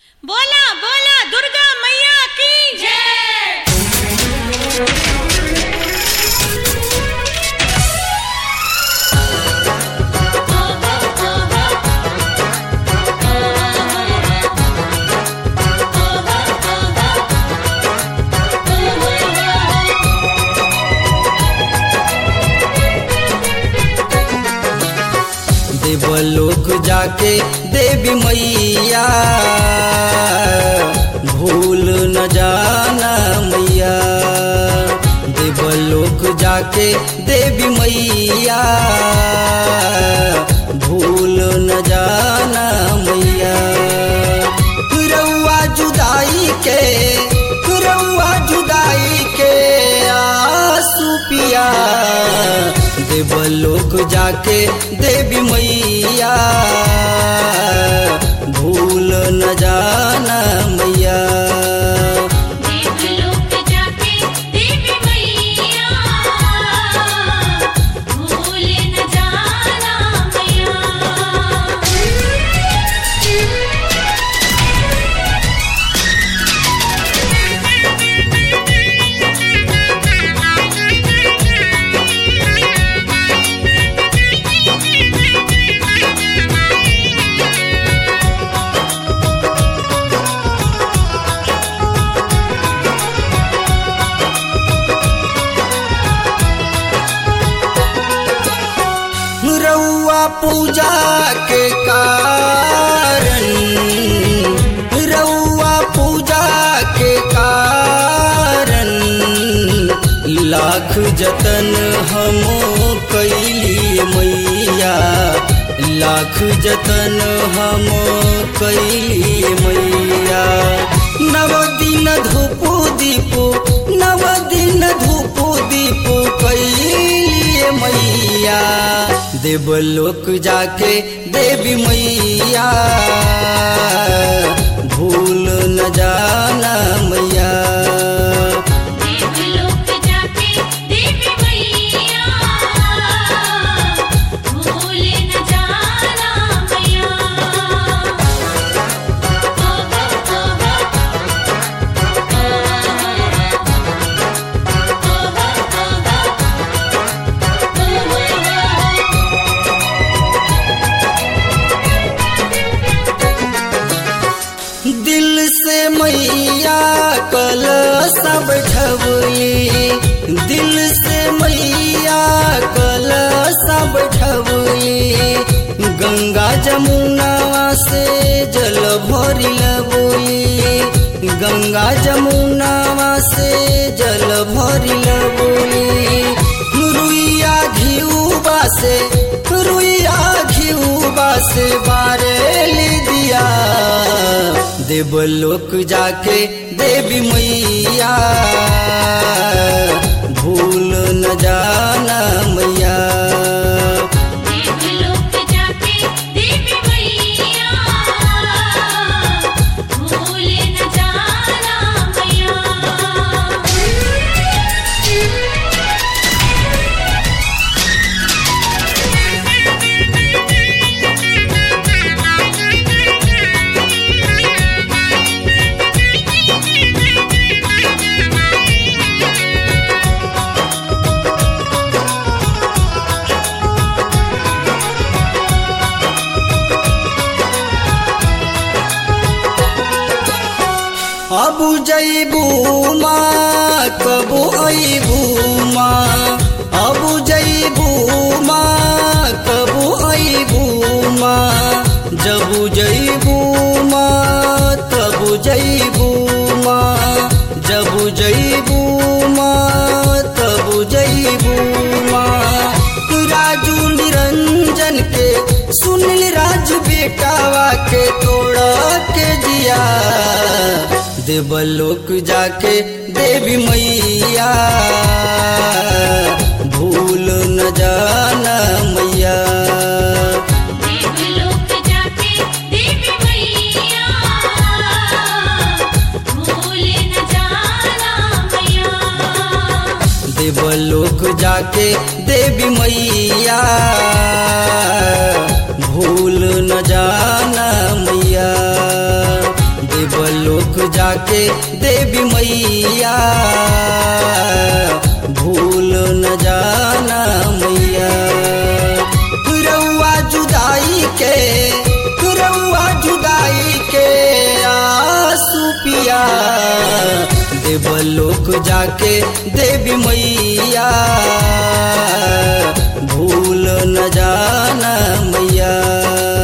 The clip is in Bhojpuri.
बोला बोला दुर्गा मैया की जय देवलोक जाके देवी मैया भूल न जाना मैया देवलोक जाके देवी मैया भूल न जाना मैया रउआ जुदाई के रउआ जुदाई के आंसू पिया देवलोक जाके देवी मैया भूल न जाना मैया देवलोक जाके देवी मैया भूल न जाना मैया रउआ पूजा के कारण रउआ पूजा के कारण लाख जतन हम कैली मैया लाख जतन हम कैली मैया नव दिन धूप दीप नव दिन धूप दीप कैली मैया देवलोक जाके देवी मैया भूल न जाना मैया देवलोक जाके देवी मैया भूल न जाना मैया दिल से मैया कल सब ठवली दिल से मैया कल सब ठवली गंगा जमुना से जल भरी लबोली गंगा जमुना से जल भरी लबोली रुइया घिउबा से रुइया घिउबा से बारेली दिया देवलोक जाके देवी मैया भूल न जाना मैया देवलोक जाके देवी मैया भूल न जाना मैया अब जैबू माँ कबू अबू माँ अब जैबू माँ कबू अबू माँ जब जैबू माँ तब जैबू माँ जब जैबू माँ तब जैबू माँ राजू निरंजन के सुनील राज बेटावा के तोड़ा के जिया देवलोक जाके देवी मैया भूल न जाना मैया देवलोक जाके देवी मैया भूल न जाना मैया देवलोक जाके देवी मैया भूल न जाना मैया जाके देवी मैया भूल न जाना मैया रउआ जुदाई के रउआ जुदाई के आंसू पिया देवलोक जाके देवी मैया भूल न जाना मैया